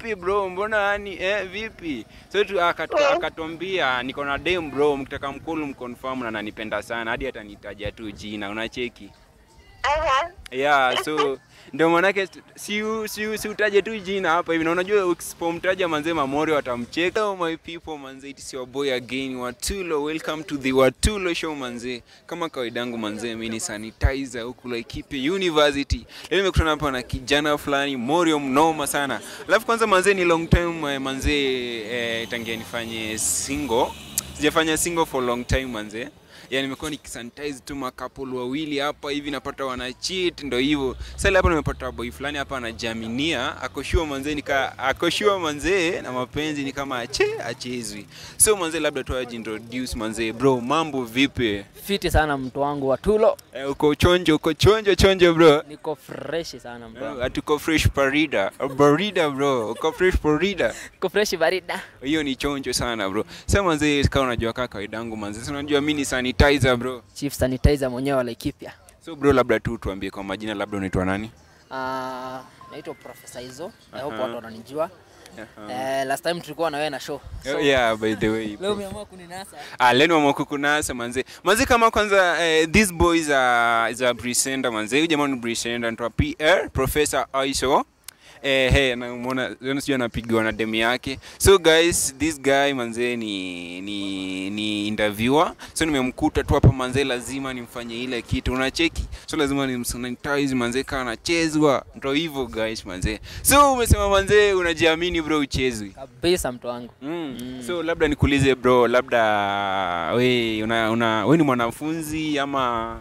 vipi bro mbona yani eh, vipi so tu akatu, Eh. akatwambia niko na dem bro mkitaka mkulu mconfirm na nanipenda sana hadi atanitaja tu jina unacheki Aha. yeah so ndio manake si si si utaje tu jina hapa hivi na unajua usipomtaja manze mamori watamcheka oh my people manze it's your boy again watulo welcome to the watulo show manze kama kawaida yangu manze mimi ni sanitizer huku Laikipia University leo nimekutana hapa na kijana fulani Morio mnoma sana alafu kwanza manze ni long time eh, manze eh, tangia nifanye single sijafanya single for long time manze yani nimekuwa nikisanitize tu makapol wawili hapa hivi napata wana cheat ndo hivyo sasa hapa nimepata boy fulani hapa anajaminia akoshua manzee nika akoshua manzee na mapenzi ni kama ache achezwi so manzee labda tu ajiintroduce manzee bro mambo vipi fiti sana mtu wangu wa tulo eh, uko chonjo uko chonjo chonjo bro niko freshi sana mtu wangu Eh, atuko fresh parida barida bro uko fresh parida niko freshi barida hiyo ni chonjo sana bro sasa manzee kama unajua kaka kawaida yangu manzee si unajua mimi ni sanitizer bro chief sanitizer mwenyewe wa Laikipia so bro labda tu tuambie kwa majina labda unaitwa nani Ah, naitwa profesa hizo I hope Aha. watu wananijua Eh, last time tulikuwa na wewe na show Oh, yeah by the way leo umeamua kuninasa ah leni wamokukunasa manze manze kama kwanza eh, these boys are is a presenter manze huyu jamaa ni presenter anaitwa PR Professor Aiso eh hey namuona leo sijui anapigiwa na demu yake so guys this guy manze ni ni ni interviewer so nimemkuta tu hapa manze lazima nimfanye ile kitu unacheki so lazima nimsanitize manze kana anachezwa ndo hivyo guys manze so umesema manze unajiamini bro uchezwi kabisa mtu wangu Mm. Mm. So labda nikuulize bro, labda we una, una we ni mwanafunzi ama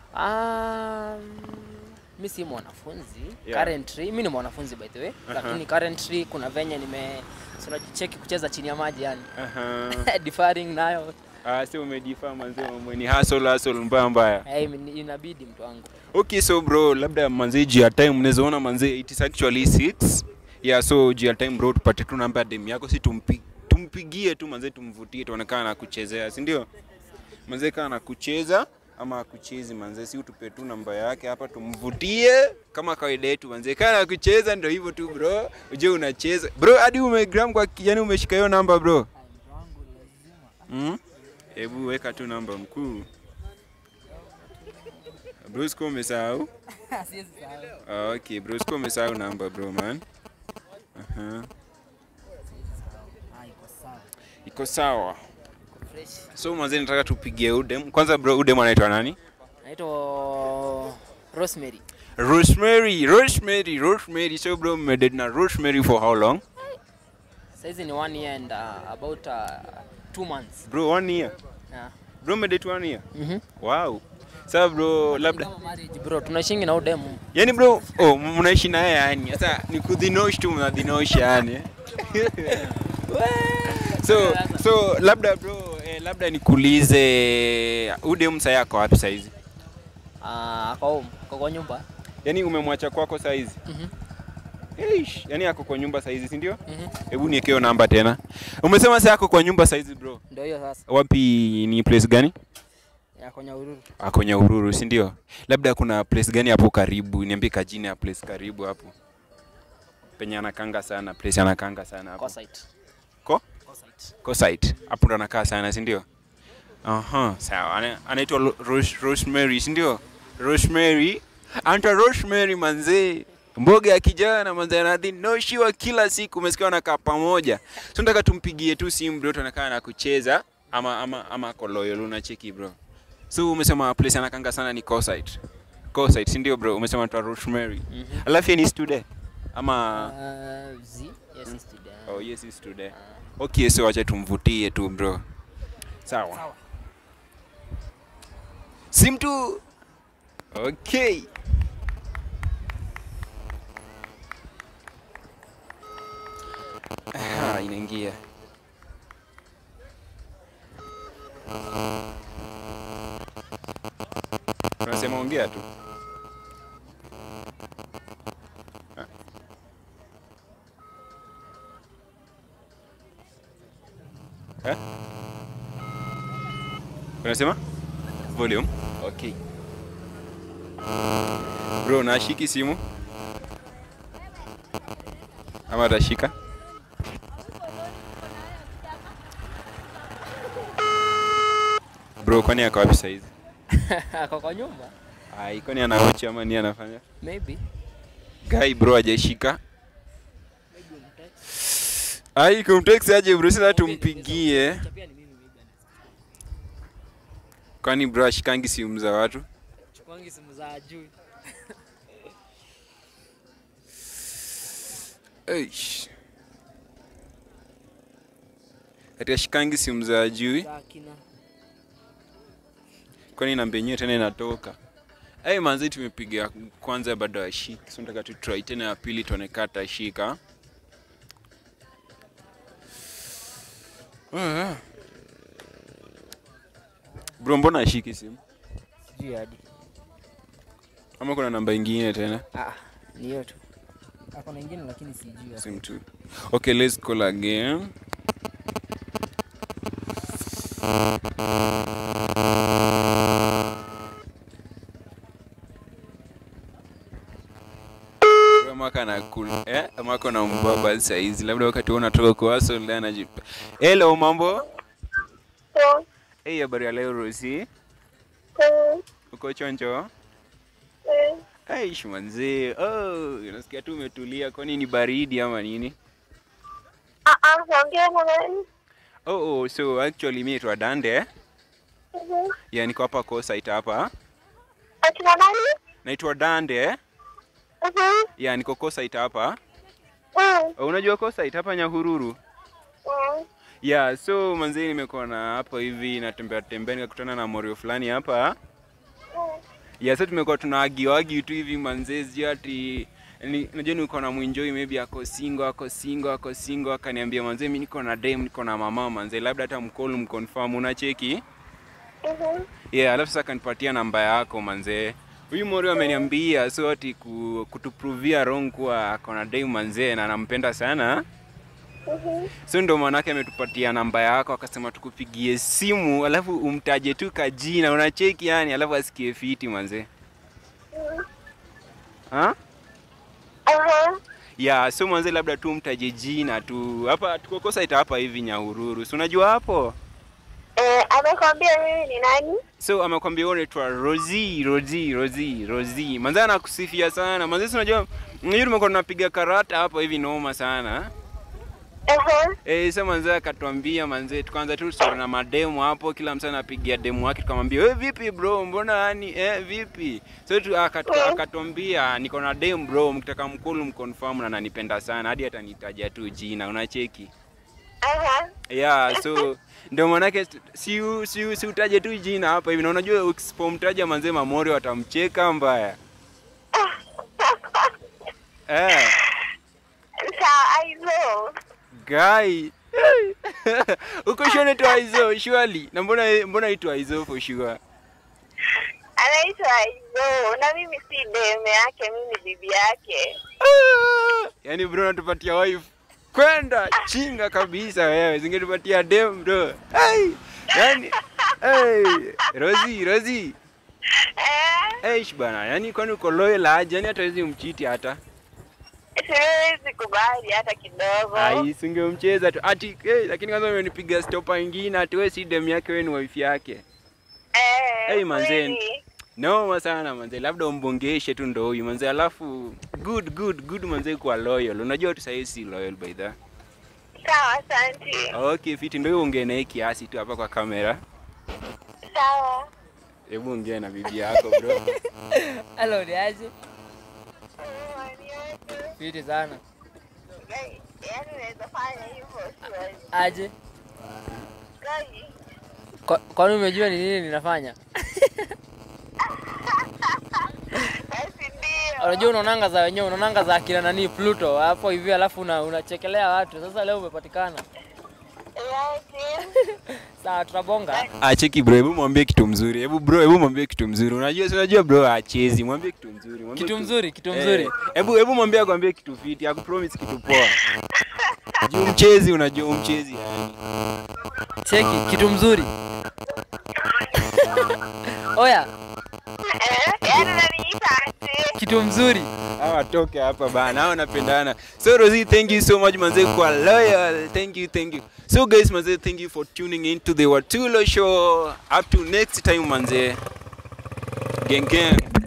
um, mi si mwanafunzi Yeah. currently mi ni mwanafunzi by the way lakini currently kuna venye nime sinajicheki kucheza chini ya maji yani uh-huh. deferring nayo Ah, so umejifaa manze mambo ni hustle hustle mbaya mbaya. hey, inabidi mtu wangu Okay, so bro, labda manze juu ya time unaweza ona manze it is actually 6. Yeah, so juu ya time bro tupate tu namba ya dem yako si tumpi, tumpigie tu manze tumvutie tuonekana na kuchezea, si ndio? Manze kana na kucheza ama akuchezi manze, si utupe tu namba yake hapa tumvutie kama kawaida yetu manze. Kana na kucheza ndio hivyo tu bro, uje unacheza bro, hadi umegram kwa kijani umeshika hiyo namba bro. Mm? Hebu weka tu namba mkuu. Bro, sikuwa umesahau? Ah, okay, bro, sikuwa umesahau namba bro man. Aha. Iko sawa. So mwanzo nataka tupigie Udem. Kwanza bro, Udem anaitwa nani? naitwa rosemary Rosemary, Rosemary, Rosemary. So bro, mmedate na Rosemary for how long? saizi ni one year and uh, about uh, two months Bro, one year. yeah. Bro, mmedate one year. mm-hmm. Wow. Sasa bro, labda Kama marriage bro tunaishingi na udemu yani bro, oh, mnaishi naye yani. Sasa ni kudhinosh tu mnadhinosh yani. so so labda bro, eh, labda nikuulize Udem sasa yako wapi saizi? uh, kwa home kwa kwa nyumba Yaani umemwacha kwako saizi? mm-hmm. Eish, yani ako kwa nyumba saizi si ndio? mm-hmm. Hebu niekeo namba tena. Umesema sasa ako kwa nyumba saizi bro. ndio hiyo sasa Wapi ni place gani? ya kwenye ururu Ako Nyahururu si ndio? Labda kuna place gani hapo karibu? Niambie kajina ya place karibu hapo. Penye anakanga sana, place anakanga sana hapo. kwa site Ko? kwa site Ko site. Hapo ndo anakaa sana si ndio? Aha, sawa. Ana- Anaitwa Ro- Rose, Rosemary si ndio? Rosemary. Anta Rosemary manzee. Mboga ya kijana manzee anadhinoshiwa kila siku, umesikia wanakaa pamoja. So nataka tumpigie tu simu bro, tunakaa na kucheza ama ama ama ako loyal unacheki bro. So umesema place anakanga sana ni Coastside. Coastside si ndio bro? Umesema anaitwa Rosemary. mm-hmm. Alafu yeye ni student ama uh, z yes is today Oh, yes, is today. Okay, so wacha tumvutie tu bro. Sawa. Sawa. Sim tu. Okay. Ah, inaingia. Unasema ongea tu. Ah. Eh? Unasema? Volume? Okay. Bro, nashiki simu? Ama atashika? bro kwani ako wapi saizi ako kwa nyumba ai kwani anaochi ama ni anafanya maybe guy bro hajaishika ai kumtext aje bro sasa tumpigie Pia ni mimi maybe kwani bro ashikangi simu za watu chukuangi simu za juu Eish. ati ashikangi simu za ajui za kina kwani namba yenyewe tena inatoka ai manzi tumepiga kwanza bado ashiki so nataka tu try tena ya pili tuone kama atashika Ah. bro mbona ashiki simu sijui hadi ama kuna namba ingine tena ah ni hiyo tu ako na ingine lakini sijui simu tu okay let's call again Bro, mwaka na kul- eh mwaka na mbaba saizi labda wakati wewe unatoka kwa hustle ndio anajipa hello mambo So, hey habari ya leo Rosi mm, uko chonjo mm, Aish manzee oh unasikia tu umetulia kwani ni baridi ama nini ah, ah, naongea na nani? oh, oh so actually mimi naitwa Dande Mhm. ya niko hapa kwa site hapa Akina nani? naitwa Dande Mhm. ya niko kwa site hapa Mm, oh, unajua kwa site hapa Nyahururu mm, ya so manzee nimekuwa na hapo hivi natembea tembea nikakutana na morio fulani hapa mm. ya sasa tumekuwa tunaagiwagi tu hivi manzee sijui ati ni- najua niko na mwinjoi maybe ako singo ako singo ako singo akaniambia manzee mi niko na dem niko na mama manzee labda hata mkolu mkonfirm unacheki Mhm. yeah alafu sasa akanipatia namba yako manzee huyu mori ameniambia so ati ku, kutupruvia wrong kuwa ako na dem manzee na anampenda sana Mhm. so ndo maanake ametupatia namba yako akasema tukupigie simu alafu umtaje tu kajina unacheki yani alafu asikie fiti manzee Mm. ha? Aha. ya so mwanze labda tu mtaje jina tu hapa tukokosa ita hapa hivi nyahururu si unajua hapo Eh, amekwambia mimi ni nani? so amekwambia wewe unaitwa rozi rozi rozi rozi manze anakusifia sana manze si unajua hiyo tumekuwa tunapiga karata hapa hivi noma sana Aha. Eh, sasa manze akatuambia manze tukaanza tu story na mademu hapo kila mtu anapigia demu wake tukamwambia wewe vipi bro mbona yani eh vipi so tu, akatu, Mm. akatuambia niko na dem bro mkitaka mkulu mconfirm na ananipenda sana hadi atanitaja tu jina unacheki Aha. yeah so ndio manake si u- si u- si utaje tu jina hapa hivi na unajua usipomtaja manze mamori watamcheka mbaya eh Sawa, aizo. guy uko sure unaitwa Aizo surely na mbona mbona itwa Aizo for sure Anaitwa Aizo na mimi si deme yake, mimi ni bibi yake. Ah, yaani bro natupatia wife kwenda chinga kabisa wewe zingetupatia dem bro hey, yani hey, Rozi Rozi Eh, Eish bana, yani kwani uko loyal aje? Yani hata wezi mchiti hata. siwezi kubali hata kidogo. Ai, singemcheza tu. Ati eh, lakini kwanza umenipiga stopa ingine ati wewe si dem yake wewe ni wife yake. Eh, Hey, manzeni. kweli. Noma sana manze, labda umbongeshe tu ndo huyu manze, alafu good good good manze kwa loyal. Unajua tu sasa si loyal by the. Sawa, asante. Okay, fiti ndio hiyo ongea naye kiasi tu hapa kwa kamera. Sawa. Hebu ongea na bibi yako bro. Hello, ni aje? Mm, niaje? Fiti sana. Gai, yaani unaweza fanya hivyo siwezi. Aje? Gai, Kwa- Kwani umejua ni nini ninafanya? basi ndio. Unajua unaonanga za wenyewe, unaonanga za akina nani Pluto hapo hivi, alafu una, unachekelea watu. Sasa leo umepatikana. Yaani, Sawa, tutabonga. Ah, cheki bro, hebu mwambie kitu mzuri. Hebu bro, hebu mwambie kitu mzuri. Unajua si unajua bro achezi. Mwambie kitu mzuri. Mwambie Kitu mzuri, kitu mzuri. Eh, Hebu hebu mwambie akwambie kitu fiti, akupromise kitu poa. Juu mchezi unajua umchezi yani. Cheki, kitu mzuri. Oya, eh, yaani unaniita aje? kitu mzuri. Hawa atoke hapa bana hao napendana so Rosie thank you so much manze kwa loyal thank you thank you so guys manze thank you for tuning in to the Watulo show up to next time manze gang gang